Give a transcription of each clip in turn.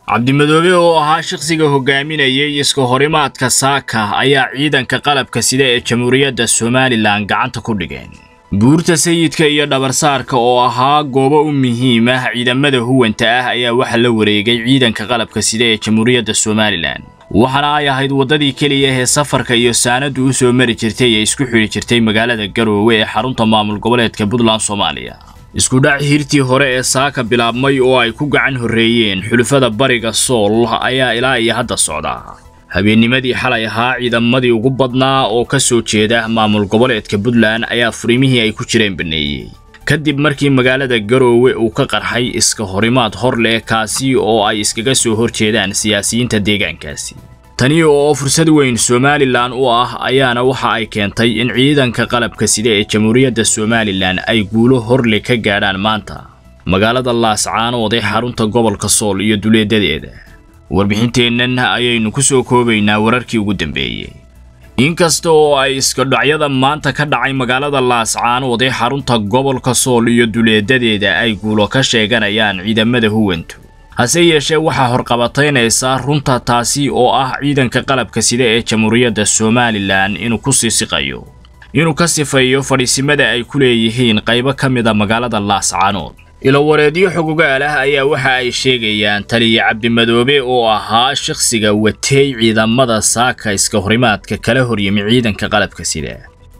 cabdimadoobe oo ahaa shakhsiga hogaaminayay iska horimaadka saaka ayaa ciidanka qalabka sida ee jamhuuriyadda somalilan gacanta ku dhigeen buurta sayidka iyo dhabarsaarka oo ahaa goobo u muhiim ah ciidamada huwanta ah ayaa waxaa la wareegay ciidanka qalabka sida ee jamhuuriyadda somalilan waxaana ay ahayd waddadii keliya ee safarka iyo saanadu u soo mari jirtay ee isku xidhi jirtay magaalada garoowe ee xarunta maamul goboleedka puntland soomaaliya iskudhac hirtii hore ee saaka bilaabmay oo ay ku gacan horreeyeen xulufada bariga sool ayaa ilaa iyo hadda socda habeennimadii xalay ahaa ciidamadii ugu badnaa oo ka soo jeeda maamul goboleedka puntland ayaa furimihii ay ku jireen baneeyey kadib markii magaalada garoowe uu ka qarxay iska horimaad hor leh kaasi oo ay iskaga soo horjeedaan siyaasiyiinta deegaankaasi tani oo fursad weyn somalilan u ah ayaana waxa ay keentay in ciidanka qalabka sida ee jamhuuriyadda somalilan ay guulo horle ka gaadhaan maanta magaalada laascaanood ee xarunta gobolka sool iyo duleedadeeda warbixinteennan ayaynu ku soo koobaynaa wararkii ugu dambeeyey inkasta oo ay iskadhacyada maanta ka dhacay magaalada laascaanood ee xarunta gobolka sool iyo duleedadeeda ay guulo ka sheeganayaan ciidamada huwantu hase yeeshee waxaa horqabataynaysaa runta taasi oo ah ciidanka qalabka sida ee jamhuuriyadda somalilan inuu ku sii siqayo inuu ka sifaeyo fadhiisimada ay ku leeyihiin qaybo ka mida magaalada laascaanood ilowareedyo xogogaal ah ayaa waxa ay sheegayaan taliya cabdimadoobe oo ahaa shakhsiga watey ciidamada saaka iska horimaadka kala horyimi ciidanka qalabka sida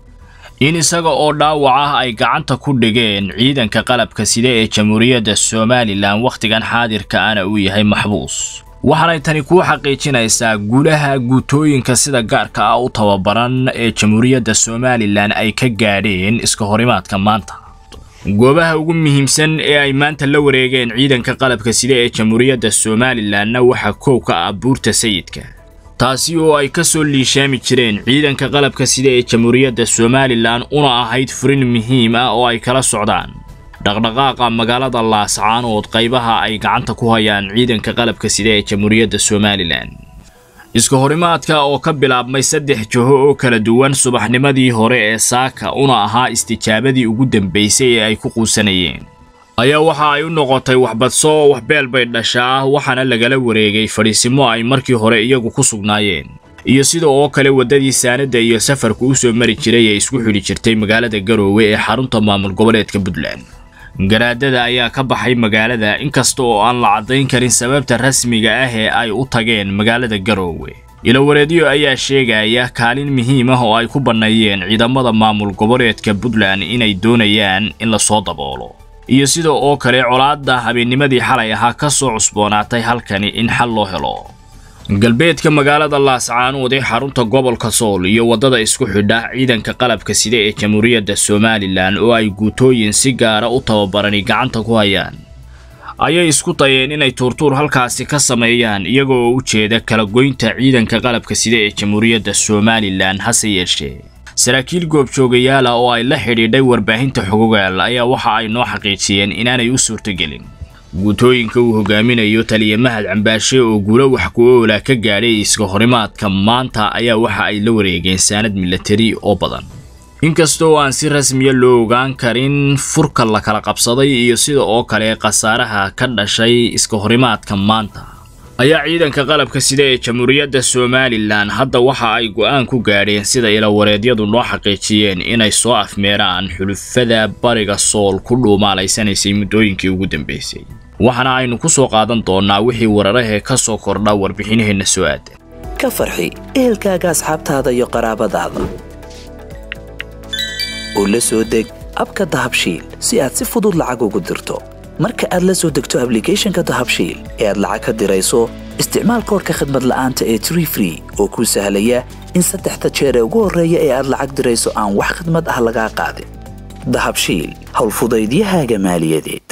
in isaga oo dhaawac ah ay gacanta ku dhigeen ciidanka qalabka sida ee jamhuuriyadda somalilan wakhtigan xaadirka ana uu yahay maxbuus waxaanay tani kuu xaqiijinaysaa guulaha guutooyinka sida gaarka ah u tababaran ee jamhuuriyadda somalilan ay ka gaadheen iska horimaadka maanta goobaha ugu muhiimsan ee ay maanta la wareegeen ciidanka qalabka sida ee jamhuuriyadda somalilanna waxaa koow ka ah buurta sayidka taasi oo ay ka soo liishaami jireen ciidanka qalabka sida ee jamhuuriyadda somalilan una ahayd furin muhiim ah oo ay kala socdaan dhaqdhaqaaqa magaalada laascaanood qaybaha ay gacanta ku hayaan ciidanka qalabka sida ee jamhuuriyadda somalilan iska horimaadka oo ka bilaabmay saddex jaho oo kala duwan subaxnimadii hore ee saaka una ahaa istijaabadii ugu dambaysay ee ay ku quusanayeen ayaa waxa ay u noqotay waxbadso waxbeel bay dhashaa waxaana lagala wareegay fadhiisimo ay markii hore iyagu ku sugnaayeen iyo sida oo kale waddadii saanadda iyo safarka u soo mari jiray ee isku xidhi jirtay magaalada garoowe ee xarunta maamul goboleedka puntland garaadada ayaa ka baxay magaalada inkasta oo aan la caddayn karin sababta rasmiga ah ee ay u tageen magaalada garoowe ilowareedyo ayaa sheegaya kaalin muhiim ah oo ay ku banneeyeen ciidamada maamul goboleedka puntland inay doonayaan in lasoo daboolo iyo sida oo kale colaadda habeennimadii xalay ahaa ka soo cusboonaatay halkani in xal loo helo galbeedka magaalada laascaanood ee xarunta gobolka sool iyo waddada isku xidha ciidanka qalabka sida ee jamhuuriyadda somalilan oo ay guutooyin si gaara u tababarani gacanta ku hayaan ayay isku dayeen inay tuurtuur halkaasi ka sameeyaan iyagoo u jeeda kala goynta ciidanka qalabka sida ee jamhuuriyadda somalilan hase yeeshee saraakiil goobjoogayaala oo ay la xidhiidhay warbaahinta xogogaal ayaa waxa ay noo xaqiijiyeen inaanay u suurtogelin guutooyinka uu hogaaminayo taliya mahad cambaashe oo guulo wax ku oola ka gaadhay iska horimaadka maanta ayaa waxa ay la wareegeen saanad milatari oo badan inkastoo aan si rasmiya loo ogaan karin furka la kala qabsaday iyo sida oo kale khasaaraha ka dhashay iska horimaadka maanta ayaa ciidanka qalabka sida ee jamhuuriyadda somalilan hadda waxa ay go'aan ku gaadheen sida ilawareedyadu noo xaqiijiyeen inay soo afmeeraan xulufada bariga sool ku dhuumaalaysanaysay muddooyinkii ugu dambaysay waxaana aynu ku soo qaadan doonnaa wixii wararahee ka soo kordha warbixinaheenna soo aadan ka farxi ehelkaaga asxaabtaada iyo qaraabadaada oo la soo deg abka dahabshiil si aad si fudud lacag ugu dirto marka aad la soo degto ablicathonka dahabshiil ee aad lacag ka dirayso isticmaal koorka khadmad la'aanta ee tree free oo kuu sahlaya in saddexda jeer ee ugu horreeya ee aad lacag dirayso aan wax khadmad ah lagaa qaadin dahabshiil howlfudaydiyahaaga maaliyadeed